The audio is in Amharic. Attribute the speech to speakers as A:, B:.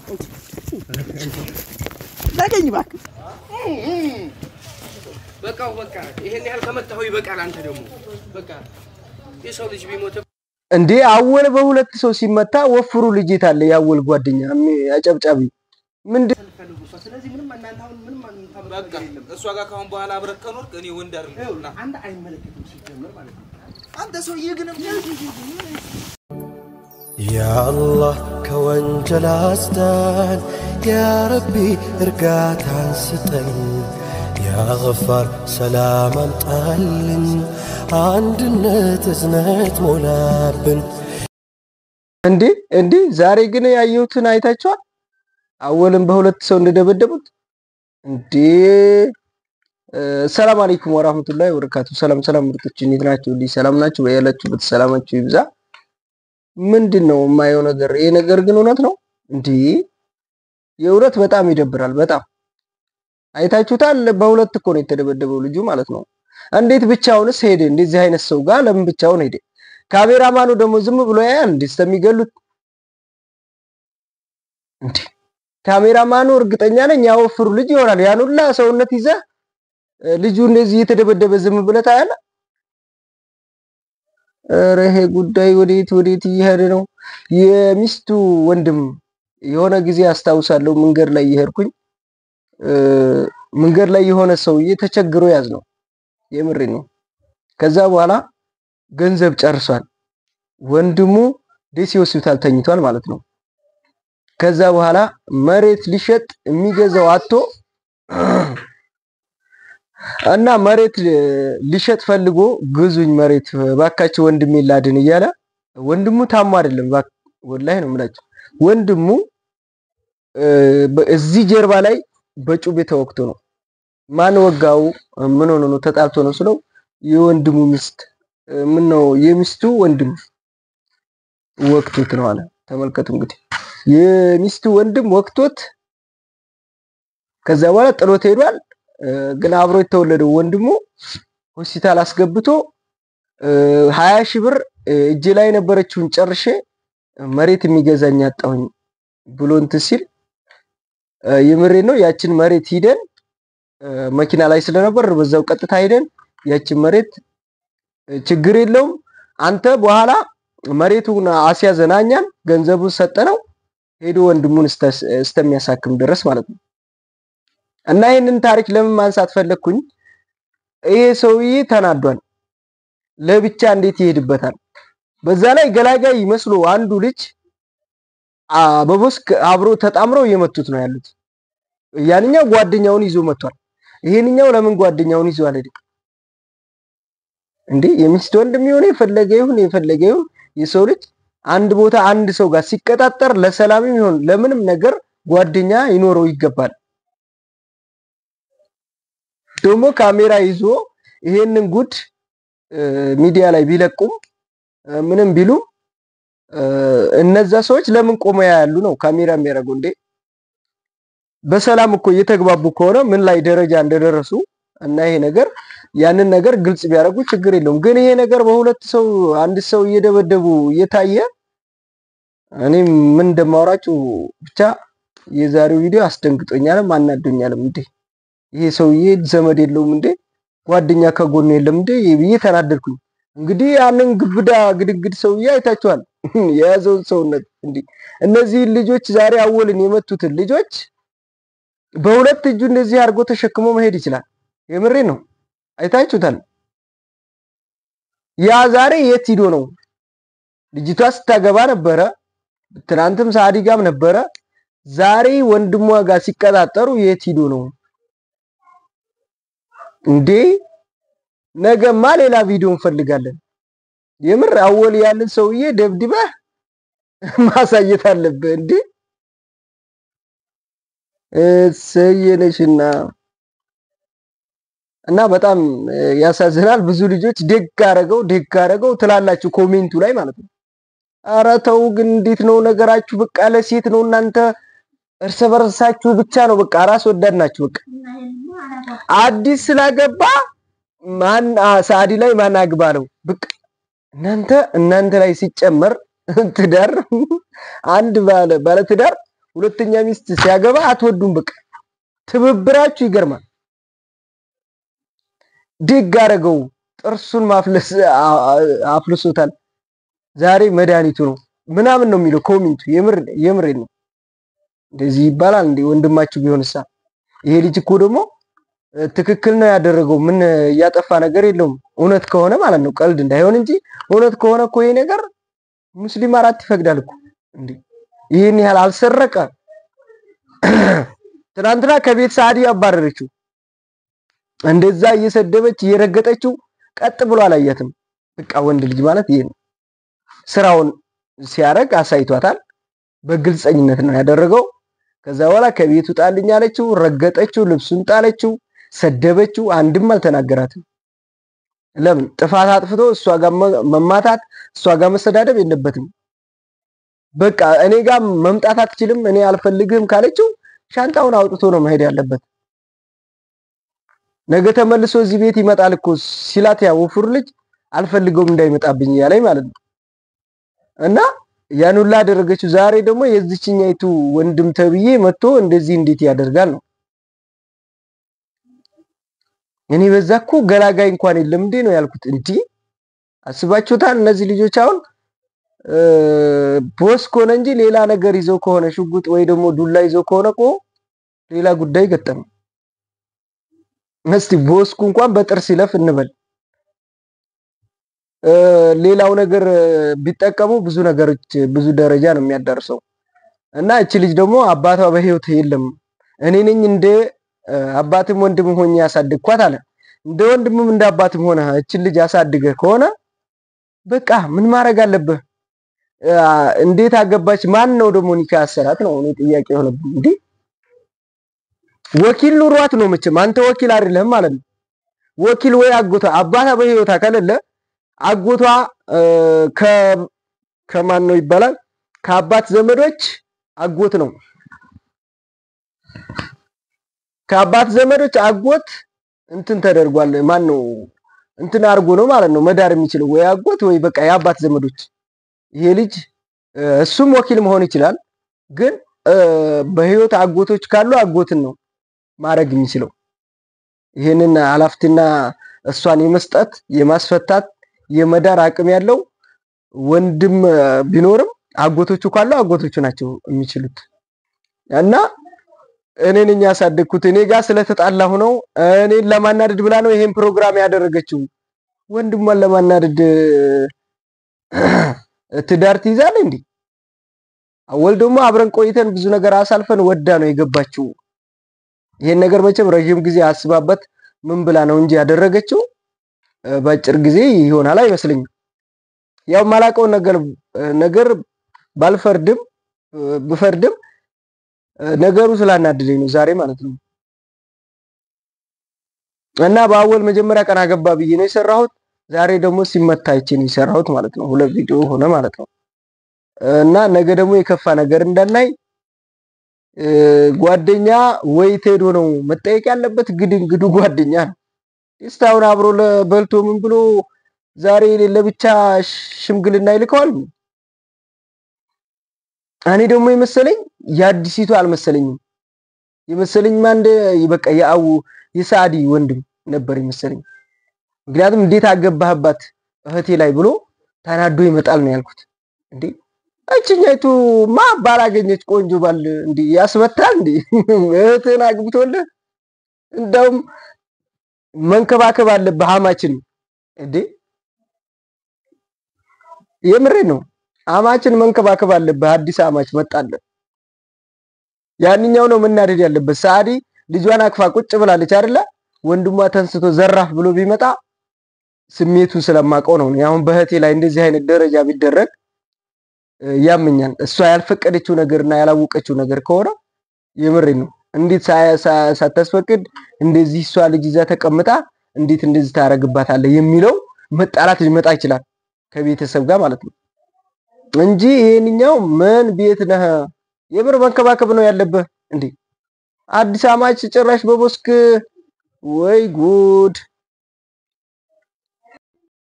A: ላገኝ እባክህ።
B: በቃው በቃ ይሄን ያህል ከመታኸው ይበቃል። አንተ ደግሞ በቃ የሰው ልጅ ቢሞት
C: እንዴ አወል በሁለት ሰው ሲመታ ወፍሩ ልጅት አለ ያወል ጓደኛ ሚ- አጨብጫቢ ምንድን
A: ስለዚህ ምንም እናንተ አሁን ምንም
D: በቃ እሷ ጋር ካሁን በኋላ አብረህ ከኖርክ እኔ ወንድ አይደለም። ና
A: አንድ አይመለከትም ሲጀምር ማለት ነው።
D: አንተ ሰውዬ ግን
E: ያአላህ ከወንጀል አስዳን፣ ያረቢ እርጋታን ስጠን፣ ያገፋር ሰላም አምጣልን፣ አንድነት እዝነት ሞላብን።
C: እንዴ እንዴ ዛሬ ግን ያየሁትን አይታችኋል? አወልን በሁለት ሰው እንደደበደቡት እንዴ። እ፣ ሰላም አለይኩም ወራህመቱላሂ ወበረካቱ። ሰላም ሰላም ምርጦች እንዴት ናችሁ? እንዲህ ሰላም ናችሁ? በያላችሁበት ሰላማችሁ ይብዛ። ምንድን ነው የማየው ነገር? ይሄ ነገር ግን እውነት ነው እንዴ? የእውነት በጣም ይደብራል። በጣም አይታችሁታል። በሁለት እኮ ነው የተደበደበው ልጁ ማለት ነው። እንዴት ብቻውንስ ሄደ? እንደዚህ አይነት ሰው ጋር ለምን ብቻውን ሄደ? ካሜራማኑ ደግሞ ዝም ብሎ ያያል እንዴ እስከሚገሉት እንዴ? ካሜራማኑ እርግጠኛ ነኝ ያወፍሩ ልጅ ይሆናል። ያን ሁላ ሰውነት ይዘህ እ፣ ልጁ እንደዚህ እየተደበደበ ዝም ብለህ ታያለህ? ኧረ ይሄ ጉዳይ ወዴት ወዴት እየሄደ ነው? የሚስቱ ወንድም የሆነ ጊዜ አስታውሳለሁ መንገድ ላይ እየሄድኩኝ እ፣ መንገድ ላይ የሆነ ሰውዬ ተቸግሮ ያዝ ነው የምሬ ነው። ከዛ በኋላ ገንዘብ ጨርሷል። ወንድሙ ደሴ ሆስፒታል ተኝቷል ማለት ነው። ከዛ በኋላ መሬት ሊሸጥ የሚገዛው አቶ እና መሬት ሊ- ሊሸጥ ፈልጎ ግዙኝ መሬት ባካቸው ወንድሜ ላድን እያለ ወንድሙ ታሞ አይደለም ባክ- ወላሂ ነው የምላቸው ወንድሙ እ፣ በ- እዚህ ጀርባ ላይ በጩቤ ተወግቶ ነው። ማን ወጋው? ምን ሆኖ ነው? ተጣልቶ ነው ስለው የወንድሙ ሚስት እ፣ ምን ነው የሚስቱ ወንድም ወቅቶት ነው አለ። ተመልከቱ እንግዲህ የሚስቱ ወንድም ወቅቶት ከዛ በኋላ ጥሎት ሄዷል። እ፣ ግን አብሮ የተወለደው ወንድሙ ሆስፒታል አስገብቶ እ፣ ሀያ ሺህ ብር እ፣ እጄ ላይ የነበረችውን ጨርሼ መሬት የሚገዛኝ አጣሁኝ ብሎ እንትን ሲል እ፣ የምሬን ነው ያችን መሬት ሂደን እ፣ መኪና ላይ ስለነበር በዛው ቀጥታ ሂደን ያችን መሬት እ፣ ችግር የለውም አንተ በኋላ መሬቱን አስያዘን እኛን ገንዘቡን ሰጠነው ሄዶ ወንድሙን እስተ- እስከሚያሳክም ድረስ ማለት ነው። እና ይህንን ታሪክ ለምን ማንሳት ፈለግኩኝ? ይሄ ሰውዬ ተናዷል። ለብቻ እንዴት ይሄድበታል? በዛ ላይ ገላጋይ ይመስሎ አንዱ ልጅ አ፣ በቦስክ አብሮ ተጣምረው እየመቱት ነው ያሉት። ያንኛው ጓደኛውን ይዞ መጥቷል። ይሄንኛው ለምን ጓደኛውን ይዞ አልሄድም እንዴ? የሚስት ወንድም የሆነ የፈለገ ይሁን የፈለገ ይሁን የሰው ልጅ አንድ ቦታ አንድ ሰው ጋር ሲቀጣጠር ለሰላምም ይሁን ለምንም ነገር ጓደኛ ይኖረው ይገባል። ደግሞ ካሜራ ይዞ ይሄንን ጉድ እ፣ ሚዲያ ላይ ቢለቁም እ፣ ምንም ቢሉም እ፣ እነዛ ሰዎች ለምን ቆመው ያያሉ ነው ካሜራ የሚያደርጉ እንዴ? በሰላም እኮ እየተግባቡ ከሆነ ምን ላይ ደረጃ እንደደረሱ እና ይሄ ነገር ያንን ነገር ግልጽ ቢያደርጉ ችግር የለውም። ግን ይሄ ነገር በሁለት ሰው አንድ ሰው እየደበደቡ እየታየ እኔ ምን እንደማወራችሁ ብቻ የዛሬው ቪዲዮ አስደንግጦኛልም አናዶኛልም። እንዴ ይሄ ሰውዬ ዘመድ የለውም እንዴ ጓደኛ ከጎኑ የለም እንዴ ብዬ ተናደድኩኝ። እንግዲህ ያንን ግብዳ ግድግድ ሰውዬ አይታችኋል የያዘውን ሰውነት። እንዴ እነዚህ ልጆች ዛሬ አወልን የመቱትን ልጆች በሁለት እጁ እንደዚህ አድርጎ ተሸክሞ መሄድ ይችላል። የምሬ ነው። አይታችሁታል። ያ ዛሬ የት ሂዶ ነው? ልጅቷ ስታገባ ነበረ። ትናንትም ሳዲ ጋም ነበረ። ዛሬ ወንድሟ ጋር ሲቀጣጠሩ የት ሂዶ ነው እንዴ? ነገማ ሌላ ቪዲዮ እንፈልጋለን። የምር አወል ያለን ሰውዬ ደብድበህ ማሳየት አለብህ እንዴ? እሰየነሽና እና በጣም እ፣ ያሳዝናል። ብዙ ልጆች ደግ አረገው ደግ አረገው ትላላችሁ ኮሜንቱ ላይ ማለት ነው። ኧረ ተው ግን እንዴት ነው ነገራችሁ? በቃ ለሴት ነው እናንተ እርስ በርሳችሁ ብቻ ነው በቃ ራስ ወዳድ ናችሁ። በቃ አዲስ ስላገባ ማን አ- ሳዲ ላይ ማን አግባለው በቃ እናንተ እናንተ ላይ ሲጨመር ትዳር አንድ ባለ ባለ ትዳር ሁለተኛ ሚስት ሲያገባ አትወዱም። በቃ ትብብራችሁ ይገርማል። ድግ አደረገው። ጥርሱን ማፍለስ አ- አ- አፍልሶታል። ዛሬ መድኃኒቱ ነው ምናምን ነው የሚለው ኮሚንቱ። የምር የምር ነው። እንደዚህ ይባላል እንዴ? ወንድማችሁ ቢሆንሳ? ይሄ ልጅ እኮ ደግሞ እ፣ ትክክል ነው ያደረገው። ምን እያጠፋ ነገር የለውም። እውነት ከሆነ ማለት ነው፣ ቀልድ እንዳይሆን እንጂ እውነት ከሆነ እኮ ይሄ ነገር ሙስሊም አራት ይፈቅዳል እኮ እንዴ! ይህን ያህል አልሰረቀ። ትናንትና ከቤት ሳዲ አባረረችው። እንደዛ እየሰደበች እየረገጠችው ቀጥ ብሎ አላያትም። በቃ ወንድ ልጅ ማለት ይሄ ነው። ስራውን ሲያረግ አሳይቷታል። በግልፀኝነት ነው ያደረገው። ከዛ በኋላ ከቤቱ ጣልኝ አለችው፣ ረገጠችው፣ ልብሱን ጣለችው፣ ሰደበችው። አንድም አልተናገራትም። ለምን ጥፋት አጥፍቶ እሷ ጋር መ- መማታት እሷ ጋር መሰዳደብ የለበትም። በቃ እኔ ጋር መምጣት አትችልም፣ እኔ አልፈልግህም ካለችው ሻንጣውን አውጥቶ ነው መሄድ ያለበት። ነገ ተመልሶ እዚህ ቤት ይመጣል እኮ ሲላት ያ ወፍሩ ልጅ አልፈልገውም እንዳይመጣብኝ እያለኝ ማለት ነው። እና ያን ሁላ አደረገችው። ዛሬ ደግሞ የዚችኛይቱ ወንድም ተብዬ መጥቶ እንደዚህ እንዴት ያደርጋል ነው። እኔ በዛ እኮ ገላጋይ እንኳን የለም እንዴ ነው ያልኩት። እንዲህ አስባችሁታል? እነዚህ ልጆች አሁን እ፣ ቦስ ከሆነ እንጂ ሌላ ነገር ይዘው ከሆነ ሽጉጥ ወይ ደግሞ ዱላ ይዘው ከሆነ እኮ ሌላ ጉዳይ ገጠመ። እስቲ ቦስኩ እንኳን በጥርስ ይለፍ እንበል እ፣ ሌላው ነገር እ፣ ቢጠቀሙ ብዙ ነገሮች ብዙ ደረጃ ነው የሚያዳርሰው። እና እቺ ልጅ ደግሞ አባቷ በህይወት የለም እኔ ነኝ እንደ እ፣ አባትም ወንድምም ሆኜ ያሳድግኳት አለ። እንደ ወንድምም እንደ አባትም ሆነ እችን ልጅ አሳድገህ ከሆነ በቃ ምን ማድረግ አለብህ? እ፣ እንዴት አገባች? ማን ነው ደግሞ ኒካ ያሰራት ነው እኔ ጥያቄ የሆነብኝ። እንዴ ወኪል ኑሯት ነው መቼም አንተ ወኪል አይደለህም ማለት ነው። ወኪል ወይ አጎቷ አባቷ በህይወቷ ከሌለ አጎቷ እ፣ ከ ከማን ነው ይባላል ከአባት ዘመዶች አጎት ነው። ከአባት ዘመዶች አጎት እንትን ተደርጓል። ማን ነው እንትን አድርጎ ነው ማለት ነው መዳር የሚችለው ወይ አጎት ወይ በቃ የአባት ዘመዶች። ይሄ ልጅ እ፣ እሱም ወኪል መሆን ይችላል፣ ግን እ፣ በህይወት አጎቶች ካሉ አጎትን ነው ማድረግ የሚችለው። ይህንን ኃላፊትና እሷን የመስጠት የማስፈታት የመዳር አቅም ያለው ወንድም እ፣ ቢኖርም አጎቶቹ ካሉ አጎቶቹ ናቸው የሚችሉት። እና እኔ ነኝ ያሳደግኩት እኔ ጋር ስለተጣላሁ ነው እኔን ለማናደድ ብላ ነው ይሄን ፕሮግራም ያደረገችው። ወንድሟን ለማናደድ እ፣ ትዳር ትይዛለህ እንዴ? አወል ደግሞ አብረን ቆይተን ብዙ ነገር አሳልፈን ወዳ ነው የገባችው። ይሄን ነገር መቼም ረዥም ጊዜ አስባበት ምን ብላ ነው እንጂ ያደረገችው እ፣ በአጭር ጊዜ ይሆናል አይመስለኝም። ያው ማላውቀውን ነገር ነገር ባልፈርድም እ፣ ብፈርድም እ፣ ነገሩ ስላናደደኝ ነው ዛሬ ማለት ነው። እና በአወል መጀመሪያ ቀን አገባ ብዬ ነው የሰራሁት። ዛሬ ደግሞ ሲመታ አይቼ ነው የሰራሁት ማለት ነው። ሁለት ቪዲዮ ሆነ ማለት ነው። እና ነገ ደግሞ የከፋ ነገር እንዳናይ እ፣ ጓደኛ ወይ ቴዶ ነው መጠየቅ ያለበት። ግድ እንግዱ ጓደኛ ነው። እስካሁን አብሮ ለ- በልቶ ምን ብሎ ዛሬ ለብቻ ሽምግልና ይልከዋል። እኔ ደግሞ የመሰለኝ የአዲሲቱ አልመሰለኝም። የመሰለኝ አንድ በቃ የአው የሳዲ ወንድም ነበር የመሰለኝ። ምክንያቱም እንዴት አገባህባት እህቴ ላይ ብሎ ተናዶ ይመጣል ነው ያልኩት። እንዴ እችኛይቱ ማ ባላገኘች ቆንጆ ባል እንዴ ያስመታል እንዴ? እህትህን አግብቶልህ እንደውም መንከባከብ አለብህ አማችን እንዴ የምሬ ነው። አማችን መንከባከብ አለብህ። አዲስ አማች መጣለን። ያንኛው ነው መናደድ ያለበት። ሳዲ ልጇን አቅፋ ቁጭ ብላለች አይደለ? ወንድሟ ተንስቶ ዘራፍ ብሎ ቢመጣ ስሜቱን ስለማውቀው ነው። እኔ አሁን በእህቴ ላይ እንደዚህ አይነት ደረጃ ቢደረግ እ፣ ያመኛል። እሷ ያልፈቀደችው ነገርና ያላወቀችው ነገር ከሆነ የምሬ ነው። እንዴት ሳ- ሳ- ሳታስፈቅድ እንደዚህ እሷ ልጅ ይዛ ተቀምጣ እንዴት እንደዚህ ታረግባታለህ የሚለው መጣላት ሊመጣ ይችላል ከቤተሰብ ጋር ማለት ነው እንጂ ይሄንኛው ምን ቤት ነህ? የምር መንከባከብ ነው ያለብህ እንዴ። አዲስ አማች ጭራሽ በቦስክ ወይ ጉድ!